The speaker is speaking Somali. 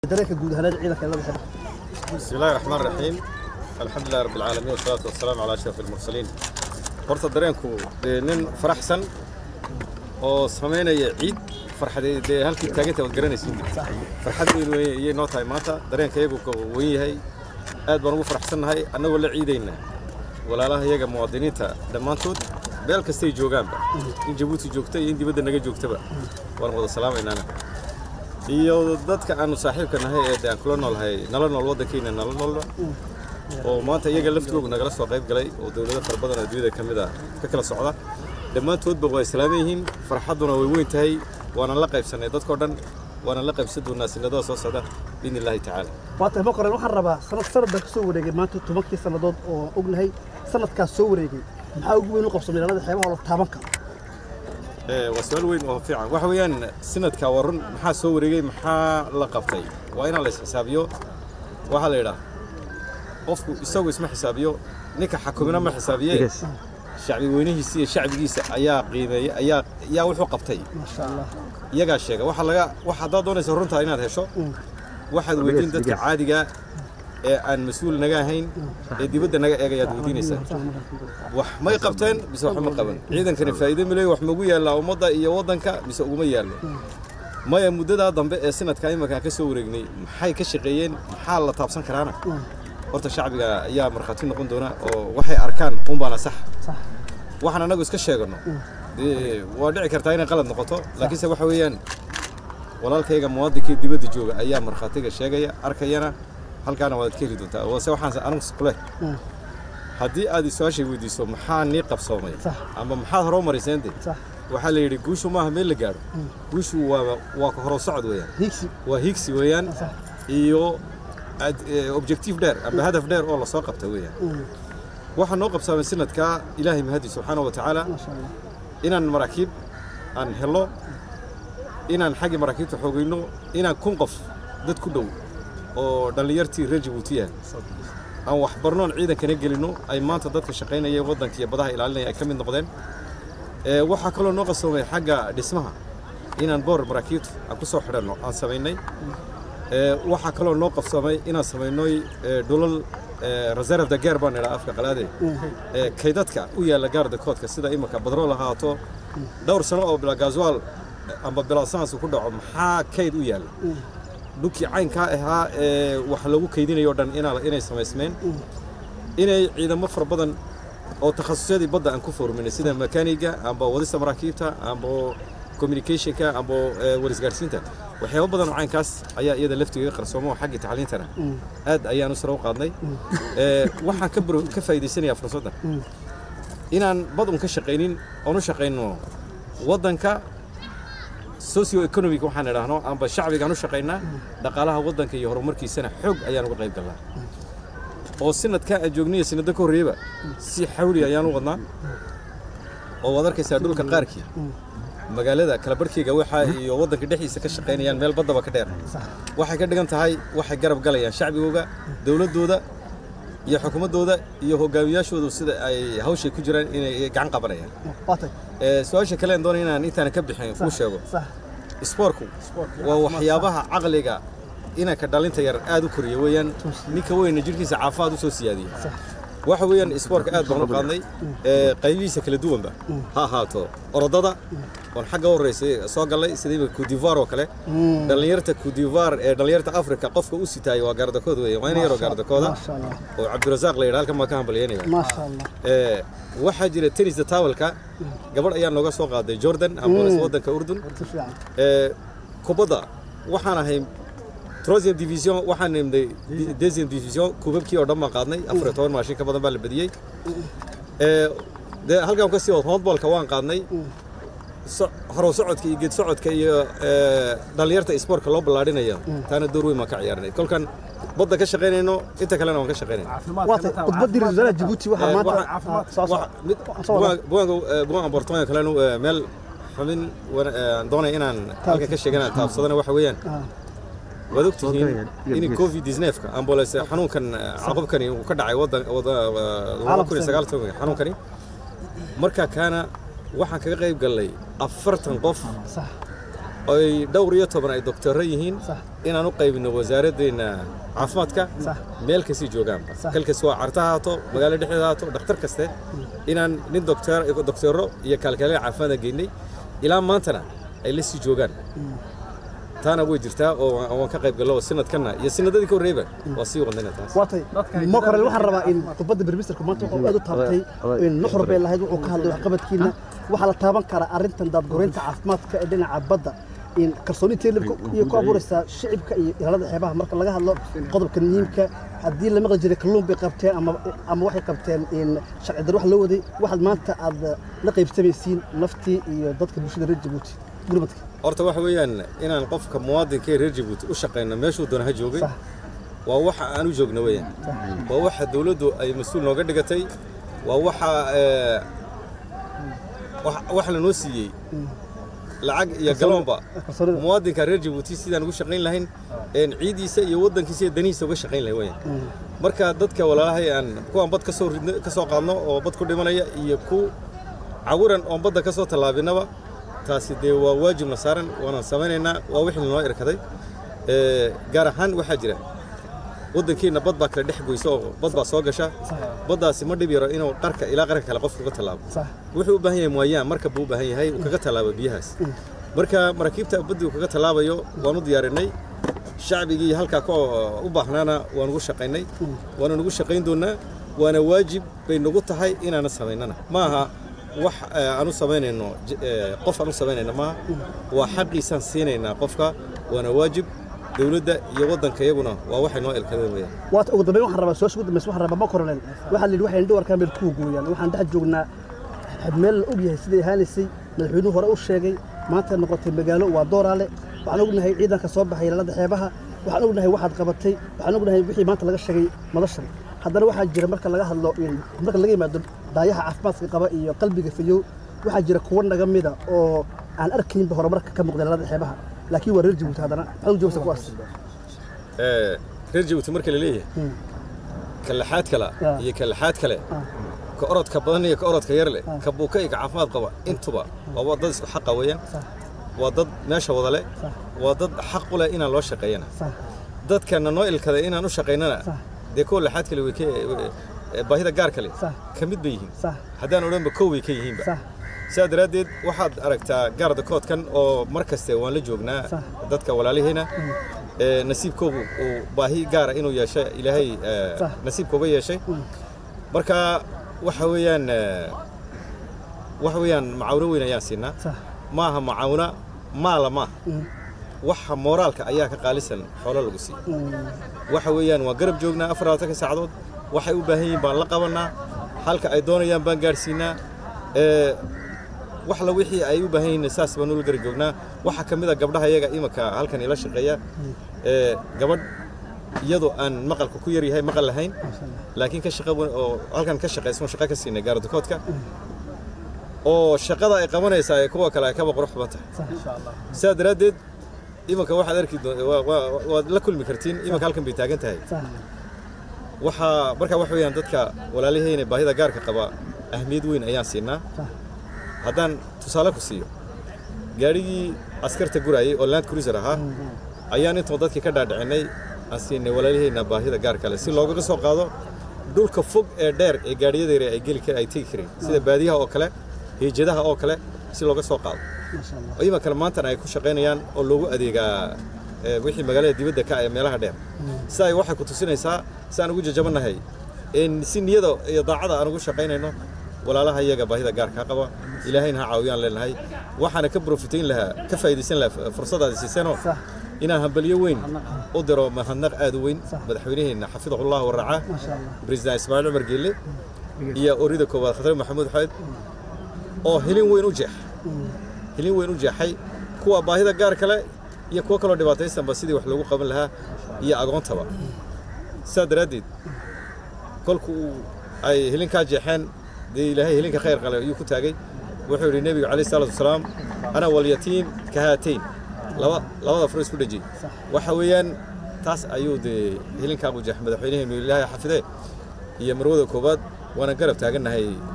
dareenka guud ahaanada ciidanka la bixin بسم الله الرحمن الرحيم الحمد لله رب العالمين والصلاة والسلام على أشرف المرسلين horta dareenku dee nin faraxsan oo samaynaya ciid farxadee dee halkii taaganta waad garanaysiin farxad weyn wey ayay noo tahay maanta dareenka iyagu ka weyn yahay aad baan ugu faraxsannahay annagoo la ciidayna walaalaha iyaga muwaadiniinta dhammaantood meel kastay joogaanba in jabuuti joogta iyo in dibadda naga joogtaba waan wada salaamaynaana iyo dadka aanu saaxiibka nahay ee de aan kula noolhay nala nool waddankeena nala noolba oo maanta iyaga laftoogu nagala soo qayb galay oo dowlado fara badan oo adduunyada ka mid a ka kala socda dhammaantoodba waa islaaman yihiin farxadduna way weyn tahay waana la qaybsannay dadkoo dhan waana la qaybsan doonaa sinadada soo socda biidni illaahi tacaala waa tahay maqoran waxaan rabaa sanad sanad baan ka soo wareegay maanta tobankii sannadood oo ognahay sanadkaas soo wareegay maxaa ugu weyn u qabsamay magaalada xeebaha oo la taaban karo Ee, waa su-aal weyn oo fiican waxa weeyaan sanadka waa run maxaa soo wareegay maxaa la qabtay waa inaan la isxisaabiyo waxaa la yidhaha qofku isagu isma xisaabiyo ninka xakumina ma xisaabiye shacbi weynihiisa iyo shacbigiisa ayaa qiimeeyey ayaa ayaa wuxuu qabtay maasha allah iyagaa sheega waxa laga waxa haddaad doonaysa runtaa inaad hesho waxaad weydiin dadka caadiga ee aan mas-uul naga ahayn ee dibadda naga eegayaad weydiinaysaa wax may qabteen mise wax ma qaban ciidankani faa'iido mileey wax magu yaallaa ummadda iyo waddanka mise uguma yaallo maya muddadaa dambe ee sanadka imankaan ka soo wareegnay maxay ka shaqeeyeen maxaa la taabsan karaana horta shacbiga ayaa markhaati noqon doona oo waxay arkaan unbaana sax sax waxaan annagu iska sheegano dee waa dhici kartaa inay qalad noqoto laakiinse waxa weeyaan walaalkayga muwaadinkii dibadda jooga ayaa markhaatiga sheegaya arkayana halkaana waad ka heli doontaa wase waxaan anigu kule Mm. haddii aad su-aashay weydiiso maxaa nii qabsoomay Sax. ama maxaad hore u marayseen de sax waxaa la yidhi guushu maaha meel la gaadho guushu waa waa ka horo socod weeyaan higsi waa higsi weeyaan sax iyo ad- eh, objective dheer amba hadaf dheer oo lasoo qabta weeyaan Mm. waxaa noo qabsaamay sanadkaa ilaahay mahadi subxaana wa tacaala maasha allah inaan maraakiib aan helo inaan xaggii maraakiibta xoogayno inaan kun qof dad ku dhow oo dhallinyartii reer jabuutiya aan waxbarnoon ciidankana gelino ay maanta dadka shaqaynaya waddanka iyo badaha ilaalinaya ay ka mid noqdeen Ee, waxaa kaloo noo qasoomay xagga dhismaha inaan boor maraakiibta aan ku soo xidhanno aan samaynay Ee, waxaa kaloo noo qabsoomay inaan samaynoy ee, dhulal ee, reserve de guerre baan idhaa afka qalaade ee, kaydadka u yaalla gaarda koodka sida imika badrool ahaato dhowr sano oo bila gaaswaal amba bilaasanaas ku dhaco maxaa kayd u yaalla dhulkii caynkaa ahaa ee wax lagu kaydinayo o dhan inaa- inay samaysmeen inay ciidamo fara badan oo takhasusyadii badda aan ku forminay sida makaaniga amba wadista maraakiibta amba communicationka amba eh, warisgaarsiinta waxyaabo badan oo caynkaas ayaa iyada laftigeeda qarsoomo oo xaggii tacliintana aad ayaan u sare u qaadnay Eh, waxaan ka baro- ka faa'iidaysanayaa fursadda inaan bad un ka shaqaynin oon u shaqayno waddanka socio economic waxaan idhaahno amba shacbigaan u shaqaynaa dhaqaalaha waddanka iyo horumarkiisana xoog ayaan uga qayb galnaa oo sanadkan aan joogniyo sanado ka horreeyaba si xawli ayaan u wadnaa oo waad arkaysaa dhulka qaarkii magaalada kala barhkeyga waxa iyo waddanka dhexdiisa ka shaqaynayaan meel baddaba ka dheer waxay ka dhigan tahay waxay garab galayaan shacbigooga dowladdooda iyo xukuumaddooda iyo hogaamiyaashoodu sida ay hawshay ku jiraan inay gacan qabanayaan waa tahay Ee, su-aasha kale aan doonay inaan intaan ka bixin kuu sheego sax isboorku waa waxyaabaha caqliga inanka dhalinta yar aad u koriya weeyaan ninka weyna jirkiisa caafimaad u soo siyaadiya waxa weeyaan isboortka aad baan u qaadnay ee, qaybihiisa kala duwanba ha ahaato orodada oon xagga u horreysay soo gallay sida imika kudivar oo kale dhallinyarta kudivar ee dhallinyarta afrika qofka u sitaaya waa gaardakood weeye waa in yaroo gaardakooda maasha allah oo cabdirasaaq la yidha halkan baan ka hambalyeynaya maasha allah Ee, waxaa jira tenista tawalka gabadh ayaa nooga soo qaaday jordan ambolis waddanka urdun si fiican Ee, kubadda waxaan ahay troisième division waxaan nimday deuxième division kubabkii oo dhan baan qaadnay afar iyo toban maashin ka badan baa la badiyey Ee, dee halkan kasii wad handballka waan qaadnay So- horow socodka iyo geed socodka iyo ee, dhallinyarta isboortka loo ballaadhinayo taana door weyn baan ka ciyaarnay kolkan badda ka shaqaynayno inta kalena waan ka shaqaynayna waa tahay khudbaddii ra-iisul wasaaraha jabuuti waxaa Ee, maanta waxa- Ah, soo waxa- mid- soo wada. bugaan- bugaanka- bugaan abortooyinka kalena ee, meel xubin wana- ee, aan doonaya inaan halka ka sheegana taabsadana waxa weeyaan Ah, waad ogtihiin in covid 19 ambulance xanuunkan eh, caqabkani uu ka dhacay wadan wada kun iyo sagaal toban xanuunkani marka kaana waxaan kaga qayb galnay afartan qof sax ay dhowr iyo toban ay doktorro yihiin Sax. inaan u qaybino wasaaraddeena caafimaadka Sax. meel kasii joogaanba Sax. kalkas waa carta ha haato magaalo dhexdeeda ha haato dhakhtar kaste inaan nin doktor doktorro iyo kaalkaalin caafimaada geynay ilaa maantana ay la sii joogaan taana way jirtaa oo waan- waan ka qayb gallo sanadkanna iyo sanadadii ka horreeyba waa sii wadnayna taas waatay mokorel waxaan rabaa in khudbadda bermisterku maanta wuxuu aad u taabtay in nuxur bay lahayd wuxuu ka hadlay waxqabadkiina waxaa la taaban karaa arrintan daadgureynta caafimaadka ee dhinaca badda in kalsooni teelibka iyo ku abuuraysaa shicibka iyo ilaalada xeebaha marka laga hadlo qodobka muhiimka haddii la maqli jiray kalluun bay qabteen ama ama waxay qabteen in sharci dar wax loo waday waxaad maanta aad la qaybsamaysiin naftii iyo dadka bulshada reer jabuuti gurmadka horta waxa weeyaan inaan qofka muwaadinka ee reer jabuuti u shaqayno meeshuu doona ha joogay Sax. waa waxa aan u joogno weeyaan waa waxa dawladdu ay mas-uul nooga dhigatay waa waxa ee, wax- wax lanoo siiyey lacag iyo galoonba kalsoonida muwaadinka reer jabuuti sidaan ugu shaqayn lahayn een ciidiisa iyo waddankiisa iyo danihiisa uga shaqayn lahayn weeyaan marka dadka walaalahay aan kuwaan bad ka soo ridno ka soo qaadno oo bad ku dhimanaya iyo ku cawuran oon badda ka soo tallaabinaba taasi dee waa waajibna saaran waanaan samaynaynaa waa wixii noo irkaday Ee, gaar ahaan waxaa jira waddankeenna bad baa kala dhex goysa oo bad baa soo gasha baddaasi ma dhib yaro inuu qarka ilaa qarka kale qofka uga tallaabo sax wuxuu u baahan yahay mooyaan marka buu u baahan yahay uu kaga tallaabo biyahaas marka maraakiibta baddi uu kaga tallaabayo waan u diyaarinay shacbigii halkaa ka u baahnaana waan ugu shaqaynay waana nugu shaqayn doonaa waana waajib bay nagu tahay inaana samaynana maaha wax eh, aan u samaynayno j- eh, qof aan u samaynayno maaha waa xaqiisaan siinaynaa qofka waana waajib dowladda iyo waddanka iyaguna waa waxay noo elkadeen weyaan waata ugu dambeyn waxaan rabaa su-aasha ugu dambaysa waxaan rabaa ma koroleel waxaa la yidhi waxay indho arkaan meel kuu gooyaan waxaan dhex joognaa meel la og yahay siday ahaanaysay madaxweynuhu hore u sheegay maanta noqotay magaalo waa dooraale waxaan ognahay ciidanka soo baxay ilaalada xeebaha waxaan ognahay waxaad qabatay waxaan ognahay wixii maanta laga sheegay madashan haddana waxaa jira marka laga hadlo in- marka laga yimaado daayaha caafimaadka qaba iyo qalbiga fayow waxaa jira kuwa naga mida oo aan arkaynba horumarka ka muuqda ilaalada xeebaha laakiin waa reer jabuuti haddana maxaad u joogsa kuwaas Eh, reer jabuuti marka la leeyahay Hmm. ka laxaad kala Ah. iyo ka laxaad kale Ah. ka orodka badan iyo ka orodka yar leh ka buuka iyo ka caafimaad qaba intuba waa dad isku xaqa weeyaan Sax. waa dad meesha wada leh Sax. waa dad xaq u leh inaan loo shaqeeyana sax dadkana noo ilkaday inaan u shaqaynana Sax. dee kuwa laxaad kale way ka eh, baahida gaar kale Sax. ka mid bay yihiin sax haddaan odhanba kow way ka yihiinba sax sidaa daraaddeed waxaad aragtaa gaarda koodkan oo mar kaste waan la joognaa Sax. dadka walaalihiina ee nasiibkoogu uu baahi gaara inuu yeeshay ilaahay ee, Sax. nasiibkooga yeeshay marka waxa weeyaan ee, waxa weeyaan macaawino weyn ayaan siinaa sax maaha macaawina maala maaha Mm. waxa mooraalka ayaa ka qaalisan xoolo lagu siiyo Mm. waxa weeyaan waa garab joognaa afar labaatanka saacadood waxay u baahan yihiin baan la qabanaa halka ay doonayaan baan gaadhsiinaa ee wax la wixii ay u baahan yihiin saas baan ula garab joognaa waxaa ka mid a gabdhaha iyaga imanka halkan ila shaqeeya ee gabadh iyadoo aan maqalka ku yaryahay maqal lahayn laakiin ka shaqa wan- oo halkan ka shaqaysan shaqo ka siinay gaardakoodka oo shaqada ay qabanaysaa ee kuwa kale ay kaba qurux badan tahay sax sidaa daraaddeed imanka waxaad arki doon- waa- waa- waad la kulmi kartiin imanka halkan bay taagan tahay sax waxaa marka wax weeyaan dadka walaalihayna baahida gaarka qaba ahmiyad weyn ayaan siinaa sax haddaan tusaale ku siiyo gaadhigii askarta gurayay oo land cruiser ahaa ayaan intoon dadkii ka dhaadhicinay aan siinay walaalihayna baahida gaar kale si loogaga soo qaado dhulka fog ee dheer ee gaadhiyadeera ay geli kar ay tegi kareen sida baadiyaha oo kale hiijadaha oo kale si looga soo qaado maasha allah oo imankana maantana ay ku shaqaynayaan oo loogu adeegaa ee, wixii magaalada dibadda ka ah ee meelaha dheer sidaa waxay ku tusinaysaa si aan ugu jajabannahay in si niyada iyo daacada aan ugu shaqaynayno walaalaha iyaga baahida gaarkaa qaba ilaahayna ha caawiyaan leenahay waxaana ka profitayn lahaa ka faa'iidaysan lahaa fursadaadi siiseenoo Sax. inaan hambalyo weyn u diro mahadnaq aad u weyn Sax. madaxweynaheenna xafidahullah waracaa maasha allah بريزدان اسماعيل عمر قيلي iyo orida koowaad khatar maxamuud xayd oo hilin weyn u jeex hilin weyn u jeexay kuwa baahida gaar kale iyo kuwa kaloo dhibaataysanba sidii wax loogu qaban lahaa iyo agoontaba sidaa daraaddeed kolku uu ay hilinkaa jeexeen dee ilaahay hilinka khayr qale ayuu ku taagay wuxuu yidhi nebigu calayhi salaatu wasalaam ana walyatiim ka haatayn laba labada furo isku dhejiyey waxa weeyaan taas ayuu dee hilinkaa u jeexay madaxweynaheenu ilaahay xafidee iyo marwada koowaad waana garab taagannahay